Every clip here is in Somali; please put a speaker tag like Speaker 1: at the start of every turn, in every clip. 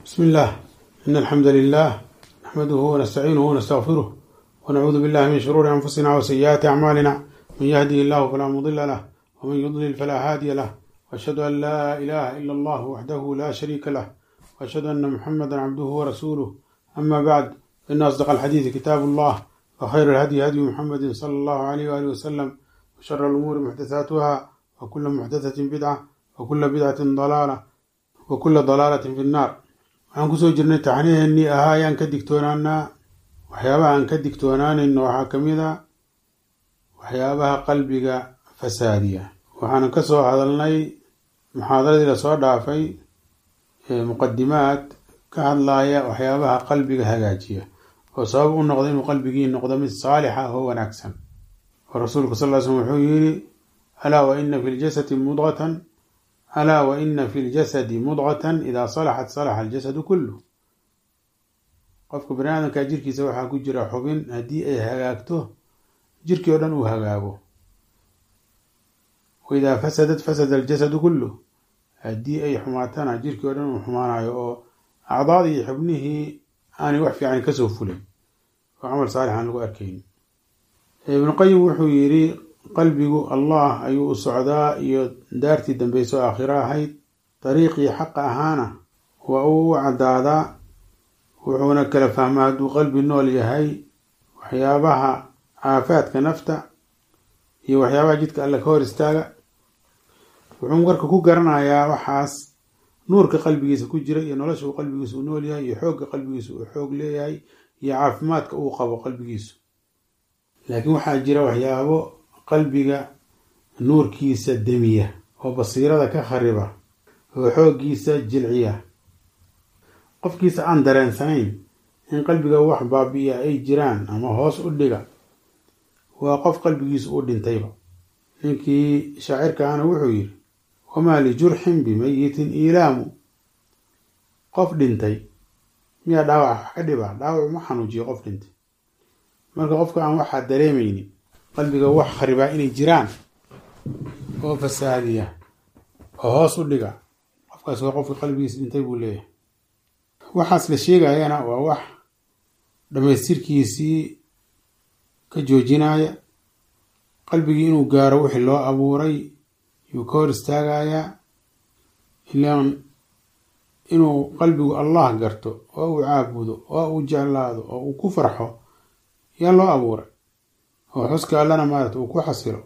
Speaker 1: بسم الله إن الحمد لله نحمده ونستعينه ونستغفره ونعوذ بالله من شرور أنفسنا وسيئات أعمالنا من يهده الله فلا مضل له ومن يضلل فلا هادي له وأشهد أن لا إله إلا الله وحده لا شريك له وأشهد أن محمدا عبده ورسوله أما بعد فإن أصدق الحديث كتاب الله وخير الهدي هدي محمد صلى الله عليه وآله وسلم وشر الأمور محدثاتها وكل محدثة بدعة وكل بدعة ضلالة وكل ضلالة في النار waxaan kusoo jirnay taxniheennii ahaa ayaan ka digtoonaanaa waxyaabaha aan ka digtoonaanayno waxaa ka mid a waxyaabaha qalbiga fasaadiya waxaanan ka soo hadalnay muxaadaradii lasoo dhaafay muqadimaad ka hadlaaya waxyaabaha qalbiga hagaajiya oo sabab u noqda inuu qalbigii noqdo mid saalixa oo wanaagsan oo rasuulku sal l slm wuxuu yidhi alaa wa ina fi ljasadi mudqatan alaa wa ina fi ljasadi mudqatan idaa salaxat salaxa aljasadu kullu qofka bani aadamka jirkiisa waxaa ku jira xubin haddii ay hagaagto jirkii oo dhan uu hagaago wa idaa fasadat fasada aljasadu kullu haddii ay xumaatana jirkii oo dhan uu xumaanayo oo acdaadii iyo xubnihii aanay wax fiican kasoo fulin oo camal saalix aan lagu arkayn ibnuqayim wuxuu yidhi qalbigu allah ayuu u socdaa iyo daartii dambayso aakhiro ahayd dariiqii xaqa ahaana waa uu u caddaadaa wuxuuna kala fahmaa hadduu qalbi nool yahay waxyaabaha caafaadka nafta iyo waxyaabaha jidka alle ka hor istaaga wuxuu marka ku garanayaa waxaas nuurka qalbigiisa ku jira iyo nolosha uu qalbigiisa u nool yahay iyo xoogga qalbigiisa uu xoog leeyahay iyo caafimaadka uu qabo qalbigiisu laakiin waxaa jira waxyaabo qalbiga nuurkiisa demiya oo basiirada ka khariba oo xooggiisa jilciya qofkiisa aan dareensanayn in qalbiga wax baabi'iya ay jiraan ama hoos u dhiga waa qof qalbigiisu u dhintayba ninkii shaacirka ahna wuxuu yidhi wamaa lijurxin bimayitin iilaamu qof dhintay miyaa dhaawac wax ka dhiba dhaawac ma xanuujiyo qof dhintay marka qofka aan waxaa dareemaynin qalbiga wax kharibaa inay jiraan oo fasaadiya oo hoos u dhiga qofkaas waa qofka qalbigiisa dhintay buu leeyahay waxaas la sheegayana waa wax dhammaystirkiisii ka joojinaya qalbigii inuu gaaro wixii loo abuuray yuu ka hor istaagayaa ilaan inuu qalbigu allah garto oo uu caabudo oo uu jeclaado oo uu ku farxo yaa loo abuuray oo xuska allana maarata uu ku xasilo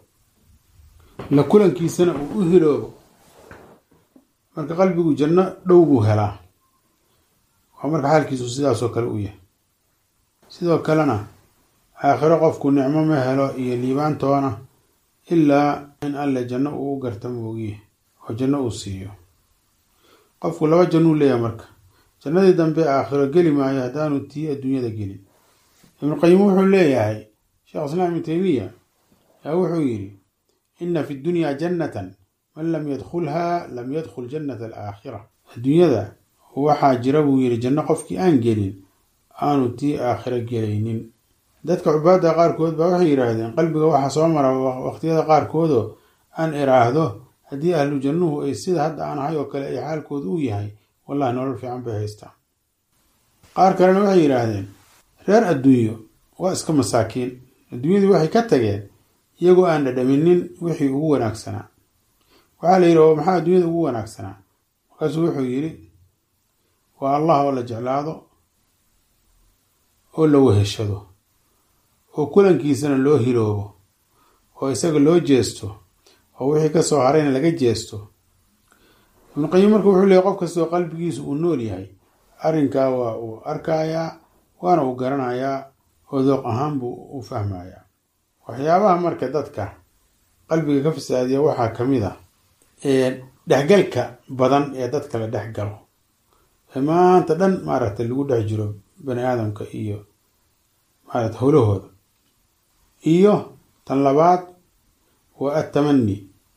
Speaker 1: la kulankiisana uu u hiloobo marka qalbigu janno dhow buu helaa waa marka xaalkiisu sidaasoo kale u yahay sidoo kalena aakhiro qofku nicmo ma helo iyo liibaantoona ilaa in alle janno uu u garta moogiye oo janno uu siiyo qofku laba jannuu leeyahay marka jannadii dambe aakhiro geli maayo haddaanu tii adduunyada gelin ibnuqayim wuxuu leeyahay sheekh islaam ibnu teymiya yaa wuxuu yidhi ina fi dunya jannatan man lam yadkhulha lam yadkhul jannata alaakhira adduunyada waxaa jira buu yidhi janno qofkii aan gelin aanu tii aakhiro gelaynin dadka cubaadda qaarkood baa waxay yidhaahdeen qalbiga waxaa soo mara waqtiyada qaarkoodoo aan iraahdo haddii ahlu jannuhu ay sida hadda aan ahay oo kale ay xaalkooda u yahay wallahi nolol fiican bay haystaa qaar kalena waxay yidhaahdeen reer adduunyo waa iska masaakiin adduunyadii waxay ka tageen iyagoo aan dhadhaminin wixii ugu wanaagsanaa waxaa la yidhi oo maxaa adduunyada ugu wanaagsanaa markaasuu wuxuu yidhi waa allah oo la jeclaado oo la weheshado oo kulankiisana loo hiloobo oo isaga loo jeesto oo wixii ka soo harayna laga jeesto ibnuqayim marka wuxuu leeyay qof kastoo qalbigiisu uu nool yahay arrinkaa waa uu arkayaa waana uu garanayaa oo dooq ahaan buu u fahmayaa waxyaabaha marka dadka qalbiga ka fasaadiya waxaa ka mid a dhexgalka badan ee dadka la dhex galo ee maanta dhan maaragta lagu dhex jiro bani aadamka iyo maarata howlahooda iyo tan labaad waa attamani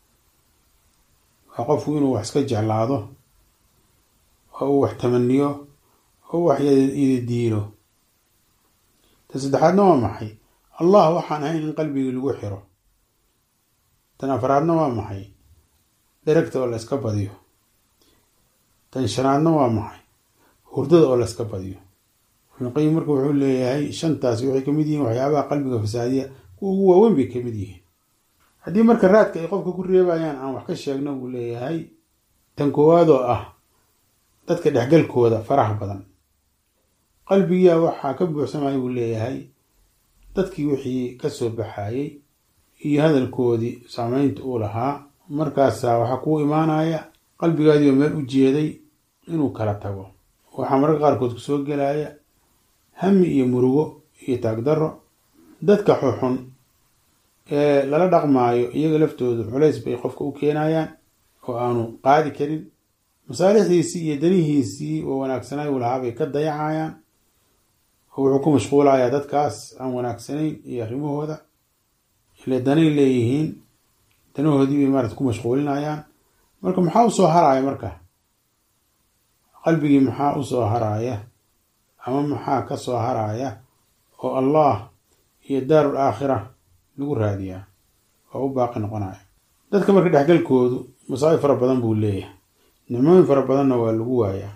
Speaker 1: waa qofku inuu wax iska jeclaado oo uu wax tamaniyo oo wax yadiilo tan saddexaadna waa maxay allah waxaan ahayn in qalbigii lagu xiro tan afraadna waa maxay dheragta oo la iska badiyo tan shanaadna waa maxay hurdada oo layska badiyo ibnuqayim marka wuxuu leeyahay shantaasi waxay kamid yihiin waxyaabaha qalbiga fasaadiya kuwa ugu waaweyn bay kamid yihiin haddii marka raadka ay qofka ku reebayaan aan wax ka sheegno buu leeyahay tan koowaad oo ah dadka dhexgalkooda faraha badan qalbigiia waxaa ka buuxsamaya buu leeyahay dadkii wixii kasoo baxayey iyo hadalkoodii saameynta uu lahaa markaasaa waxaa kuu imaanaya qalbigaadii oo meel u jeeday inuu kala tago waxaa mararka qaarkood kusoo gelaya hami iyo murugo iyo taagdarro dadka xuxun ee lala dhaqmaayo iyaga laftoodu culays bay qofka u keenayaan oo aanu qaadi karin masaalixdiisii iyo danihiisii oo wanaagsanay uu lahaa bay ka dayacayaan oo wuxuu ku mashquulayaa dadkaas aan wanaagsanayn iyo arrimahooda ile danay leeyihiin danahoodii bay maarata ku mashquulinayaan marka maxaa usoo haraya marka qalbigii maxaa usoo haraya ama maxaa ka soo haraya oo allah iyo daarul aakhira lagu raadiyaa oo u baaqi noqonaya dadka marka dhexgalkoodu masaa'ib fara badan buu leeyahay nicmooyin fara badanna waa lagu waayaa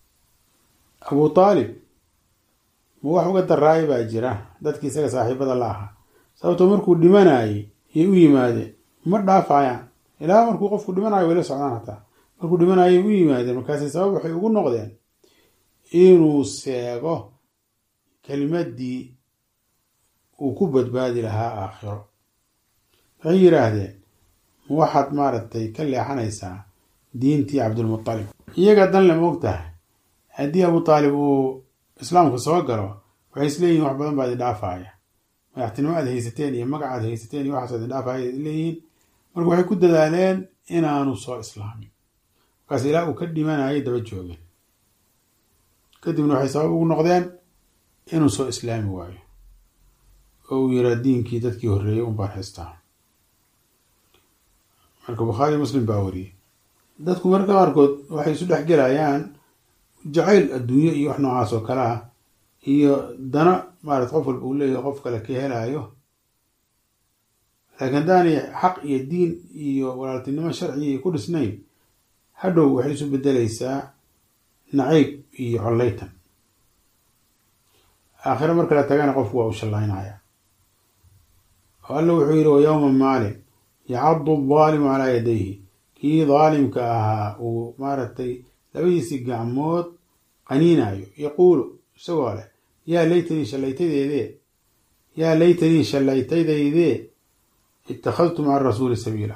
Speaker 1: abu taalib ma wax uga daraaya baa jira dadkii isaga saaxiibada la ahaa sababtoo markuu dhimanayay yay u yimaadeen ma dhaafayaan ilaa markuu qofku dhimanayo way la socdaan hataa markuu dhimanayay u yimaadeen markaasi sabab waxay ugu noqdeen inuu seego kelimadii uu ku badbaadi lahaa aakhiro waxay yidhaahdeen ma waxaad maaragtay ka leexanaysaa diintii cabdulmutalib iyaga danle ma og tahay haddii abu taalib uu islaamka soo galo waxay isleeyihin wax badan baa idin dhaafaya madaxtinimo aad haysateen iyo magac aad haysateen iyo waxaas idin dhaafaya leeyihiin marka waxay ku dadaaleen inaanu soo islaamin markaas ilaa uu ka dhimanayay daba joogeen kadibna waxay sabab ugu noqdeen inuu soo islaami waayo oo uu yiraa diinkii dadkii horreeyey un baan haystaa marka bukhaari muslim baa wariyey dadku marka qaarkood waxay isu dhex gelayaan jacayl adduunyo iyo wax noocaas oo kale ah iyo dana maarat qof walba uu leeyahay qof kale ka helaayo laakiin haddaanay xaq iyo diin iyo walaaltinimo sharciga ku dhisnayn hadhow waxay isu bedelaysaa nacayb iyo collaytan aakhiro marka la tagana qofku waa u shallaynaya oo alla wuxuu yidhi wa yowma maalin yacadu daalimu calaa yadayhi kii daalimka ahaa uu maaragtay labadiisii gacmood qaniinayo yaquulu isagoo leh yaa laytanii shallaytadeedee yaa laytanii shallaytadaydee ittakhadtu maca rasuuli sabiila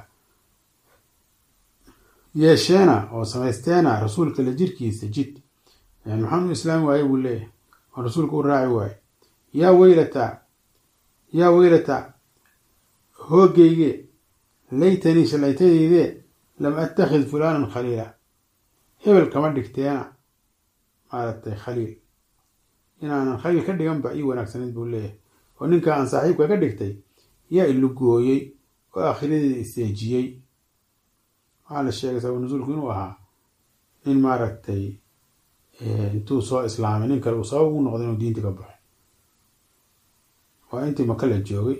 Speaker 1: yeesheena oo samaysteena rasuulka la jirkiisa jid yani maxaan u islaami waaye buu leeyahay oo rasuulka u raaci waaye yaa weylata yaa weylata hoogayge laytanii shallaytadeydee lam attakhid fulaanan khaliila hebel kama dhigteena maaragtay khaliil inaanan khaliil ka dhiganba ii wanaagsanayd buu leeyahay oo ninka aan saaxiibka ka dhigtay yaa ilugooyey oo aakhiradeeda iseejiyey waxaa la sheegay sabab nusuulku inuu ahaa nin maaragtay intuu soo islaamay nin kale uu sabab ugu noqday inuu diinta ka baxo waa intii maka la joogay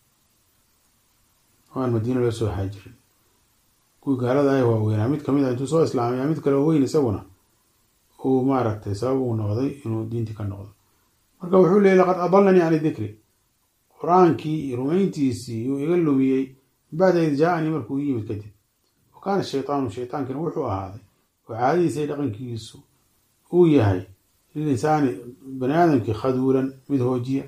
Speaker 1: oo aan madiina loo soo haajirin kuwii gaalada ah waaweynaa mid kamid ah intuu soo islaamay mid kale oo weyn isaguna uu maaragtay sabab ugu noqday inuu diinti ka noqdo marka wuxuu leeyay laqad adalanii can dikri qur-aankii iyo rumayntiisii yuu iga lumiyey bacda id jaa-anii markuu i yimid kadib wa kaana shaytaanu shaytaankina wuxuu ahaaday oo caadadiisa iyo dhaqankiisu uu yahay lilinsaani bani aadamkii khaduulan mid hoojiya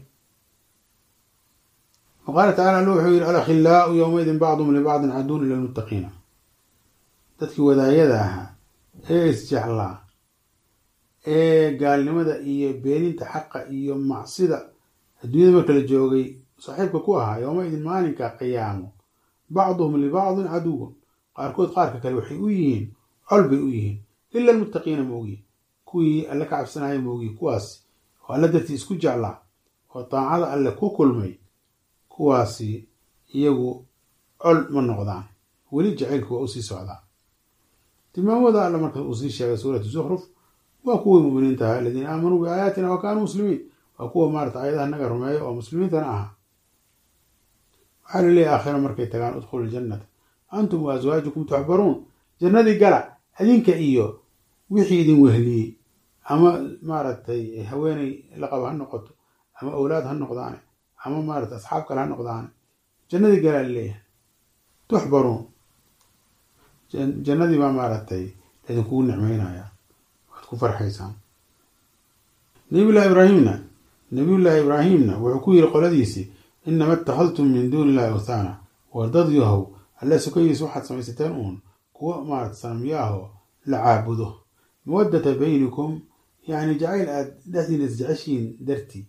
Speaker 1: wa qaala tacala alla wuxuu yihi alakhilaau yowmaidin bacdum libacdin caduun ila lmuttaqiina dadkii wadaayada ahaa ee isjeclaa ee gaalnimada iyo beeninta xaqa iyo macsida adduunyada marka la joogay saaxiibka ku ahaa yowmaidin maalinka qiyaamo bacduhum libacdin caduwun qaarkood qaarka kale waxay u yihiin col bay u yihiin ila almuttaqiina moogiin kuwii alle ka cabsanaya moogiin kuwaasi oo alle dartii isku jeclaa oo daacada alle ku kulmay kuwaasi iyagu col ma noqdaan weli jacaylku waa usii socdaa tilmaamooda alle marka uu sii sheegay suuratu zukhruf waa kuwii muminiinta ahaa aladiina aamanuu biaayaatina wa kaanuu muslimiin waa kuwa maarata aayadaha naga rumeeya oo muslimiintana ahaa waxaa la leeyahy aakhira markay tagaan udkhulu ljannata antum wa aswaajukum tuxbaruun jannadii gala adinka iyo wixii idin wehliyey ama maaragtay haweeney la qabo ha noqoto ama awlaad ha noqdaane ama maaragtay asxaab kale ha noqdaane jannadii galaa laleeyahay tuxbaruun jannadii baa maaragtay laydinkugu nicmeynaya waad ku farxaysaan nabiyullahi ibraahimna nabiyullaahi ibraahimna wuxuu ku yiri qoladiisii inama ittakhadtum min duuni illahi awthaana war dad yahow alle sukayiis waxaad samaysateen uun kuwa maarata sanamyaahoo la caabudo mawaddata baynikum yacni jacayl aada dhexdiina isjeceshiin dartii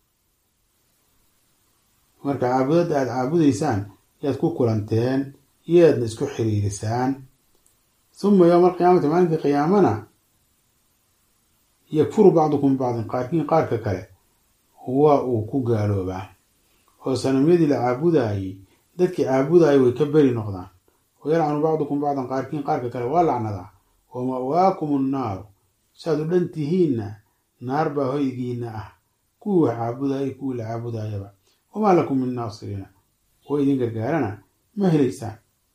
Speaker 1: marka caabudadda aada caabudaysaan yaad ku kulanteen yaadna isku xiriirisaan huma yowma alqiyaamati maalinka qiyaamana yakfuru bacdukum bacdin qaarkiin qaarka kale waa uu ku gaaloobaa oo sanamyadii la caabudaayey dadkii caabudaayay way ka beri noqdaan wayalcanu bacdukum bacdan qaarkiin qaarka kale waa lacnadaa wa ma'waakum annaaru saaad u dhan tihiinna naar baa hoygiina ah kuwii wax caabudayay kuwii la caabudaayaba wamaa lakum min naasiriina kuwa idin gargaarana ma helaysaan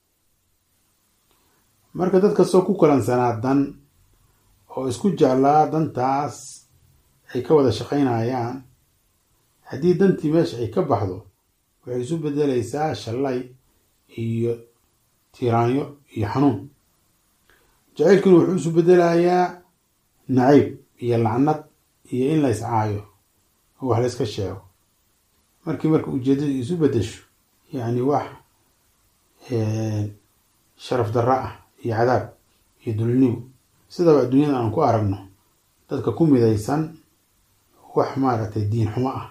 Speaker 1: marka dad kastoo ku kulansanaa dan oo isku jeclaa dantaas ay ka wada shaqaynayaan haddii dantii meesha ay ka baxdo waxay isu bedelaysaa shallay iyo tiraanyo iyo xanuun jacaylkiina wuxuu isu bedelayaa nacayb iyo lacnad iyo in la iscaayo oo wax la yska sheego markii marka ujeeddadu isu bedesho yacni wax sharaf darro ah iyo cadaab iyo dulnigu sidaba adduunyada aan ku aragno dadka ku midaysan wax maaragtay diin xumo ah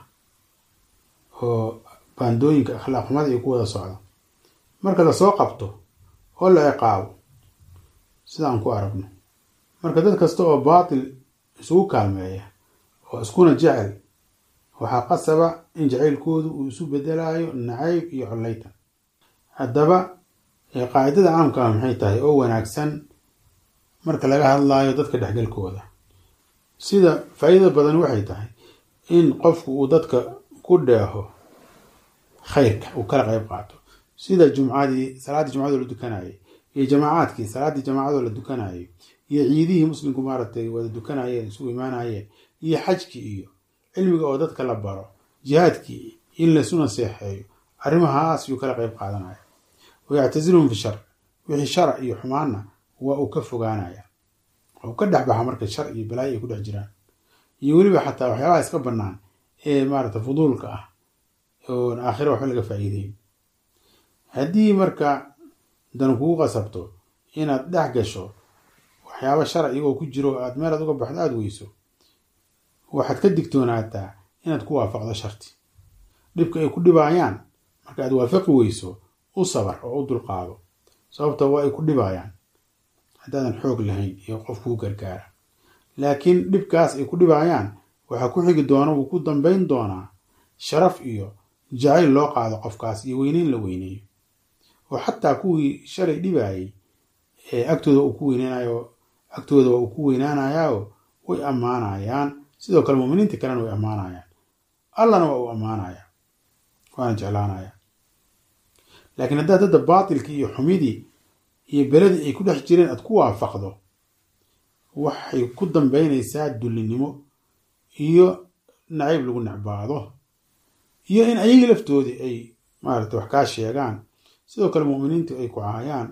Speaker 1: oo baandooyinka akhlaaq xumada iyo ku wada socda marka lasoo qabto oo la ciqaabo sida aan ku aragno marka dad kasta oo baatil isugu kaalmeeya oo iskuna jecel waxaa qasaba in jacaylkoodu uu isu bedelaayo nacayb iyo collaytan haddaba qaacidada caamka ah maxay tahay oo wanaagsan marka laga hadlaayo dadka dhexgalkooda sida faa'iidada badan waxay tahay in qofku uu dadka ku dheeho khayrka uu kala qayb qaato sida jumcadii salaaddii jumcadoo la dukanayay iyo jamaacaadkii salaaddii jamaacadoo la dukanayay iyo ciidihii muslimku maaragtay wada dukanayeen isugu imaanayeen iyo xajkii iyo cilmiga oo dadka la baro jihaadkii in laysu naseexeeyo arrimahaas yuu kala qayb qaadanaya wayactasiluhum fi shar wixii shara iyo xumaanna waa uu ka fogaanaya waa uu ka dhex baxa marka shar iyo balaayo ay ku dhex jiraan iyo weliba xataa waxyaabaha iska bannaan ee maarata fuduulka ah oon aakhira waxba laga faa'iideyn haddii marka dan kugu qasabto inaad dhex gasho waxyaaba shara iyagoo ku jiro aad meelaad uga baxdo aada weyso waxaad ka digtoonaataa inaad ku waafaqdo sharti dhibka ay ku dhibaayaan marka aad waafaqi weyso u sabar oo u dulqaado sababta waa ay ku dhibaayaan haddaadan xoog lahayn iyo qof kuu gargaara laakiin dhibkaas ay ku dhibaayaan waxaa ku xigi doona wuu ku dambayn doonaa sharaf iyo jacayl loo qaado qofkaas iyo weyneyn la weyneeyo oo xataa kuwii shalay dhibaayay ee agtooda uu ku weyneynayo agtooda waa uu ku weynaanayaao way ammaanayaan sidoo kale muminiinta kalena way ammaanayaan allana waa uu ammaanaya waana jeclaanaya laakiin haddaad dadda baatilkii iyo xumidii iyo beladii ay ku dhex jireen aad ku waafaqdo waxay ku dambaynaysaa dullinimo iyo nacayb lagu necbaado iyo in ayagii laftoodii ay maarata wax kaa sheegaan sidoo kale mu'miniintu ay ku caayaan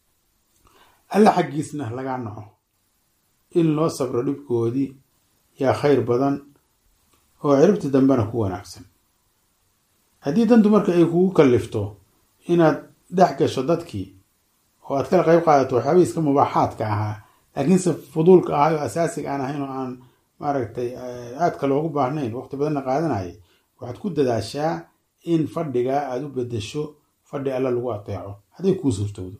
Speaker 1: alla xaggiisna lagaa naco in loo sabro dhibkoodii yaa khayr badan oo ciribta dambena ku wanaagsan haddii dantu marka ay kugu kallifto inaad dhex gasho dadkii oo aad kala qayb qaadato waxyaabihii iska mubaaxaadka ahaa laakiinse fuduulka ahay oo asaasiga aan ahayn oo aan maaragtay aadka loogu baahnayn waqti badanna qaadanayay waxaad ku dadaashaa in fadhigaa aada u bedesho fadhi alla lagu ateeco hadday kuu suurtowdo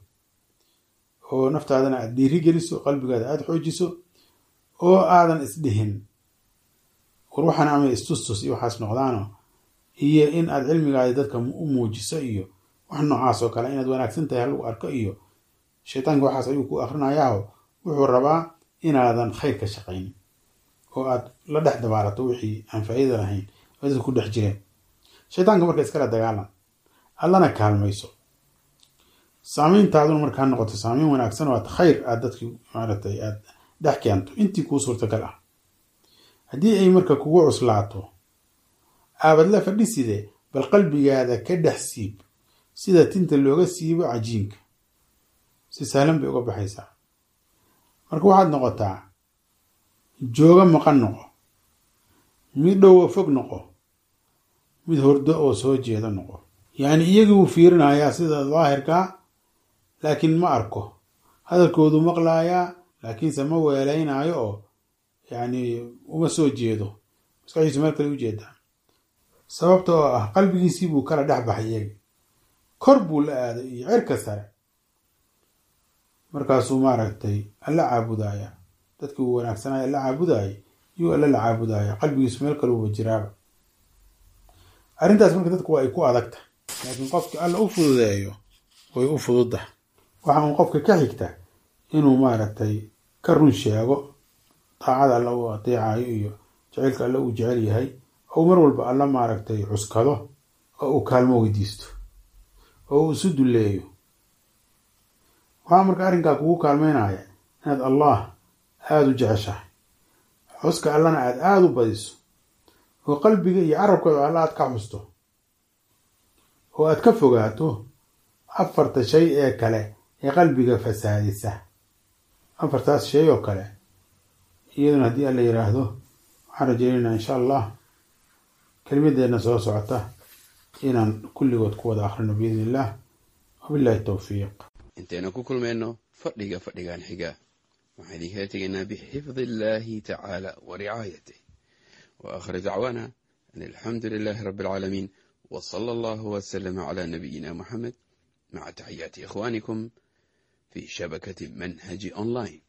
Speaker 1: oo naftaadana aada dhiiri geliso qalbigaada aada xoojiso oo aadan isdhihin war waxaan ama istustus iyo waxaas noqdaano iyo in aad cilmigaadi dadka u muujiso iyo wax noocaas oo kale inaad wanaagsan tahay halagu arko iyo shaytaanka waxaas ayuu ku akrinayaaho wuxuu rabaa inaadan khayr ka shaqaynin oo aad la dhex dabaalato wixii aan faa'iida lahayn oo dadka ku dhex jireen shaytaanka marka iskala dagaalan allana kaalmayso saamayntaaduna markaa noqoto saamayn wanaagsan oo aad khayr aad dadkii maaragtay aad dhex keento intii kuu suurtagal ah haddii ay marka kugu cuslaato aabad la fadhiside bal qalbigaada ka dhex siib sida tinta looga siibo cajiinka si sahlan bay uga baxaysaa marka waxaad noqotaa jooga maqan noqo mid dhowa fog noqo mid hordo oo soo jeeda noqo yacni iyagii wuu fiirinayaa sida daahirkaa laakiin ma arko hadalkoodu maqlaayaa laakiinse ma weelaynaayo oo yacni uma soo jeedo maskaxdiisu meel kale u jeedaa sababta oo ah qalbigiisii buu kala dhex baxay iyagi kor buu la aaday iyo cirka sare markaasuu maaragtay alla caabudaya dadkii uu wanaagsanaya alla caabudayay yuu alla la caabudaya qalbigiisu meel kale uba jiraaba arrintaas marka dadku waa ay ku adagta laakiin qofki alla u fududeeyo way u fududda waxa uun qofka ka xigta inuu maaragtay ka run sheego daacada alla uu adeecayo iyo jaceylka alla uu jecel yahay ou mar walba alla maaragtay cuskado oo uu kaalmo weydiisto oo uu isu dulleeyo waxaa marka arrinkaa kugu kaalmeynaya inaad allah aada u jeceshahay xuska allana aad aada u badiso oo qalbiga iyo carabkooda alla aad ka xusto oo aad ka fogaato afarta shay ee kale ee qalbiga fasaadisa afartaas shay oo kale iyaduna haddii alla yidhaahdo waxaan rajeynaynaa insha allah kelimadeenna soo socota inaan kulligood ku wada akhrino biidni illah wabillahi towfiiq
Speaker 2: intaynu ku kulmayno fadhiga fadhigan xiga waxaan idinkala tegaynaa bixifdi illaahi tacaala wa ricaayatih wa aakhir dacwaana an alxamdu lilaahi rabbi alcaalamiin wa sala allahu wasalama calaa nabiyina muxamed maca taxiyaati ikhwaanikum fi shabakati manhaji online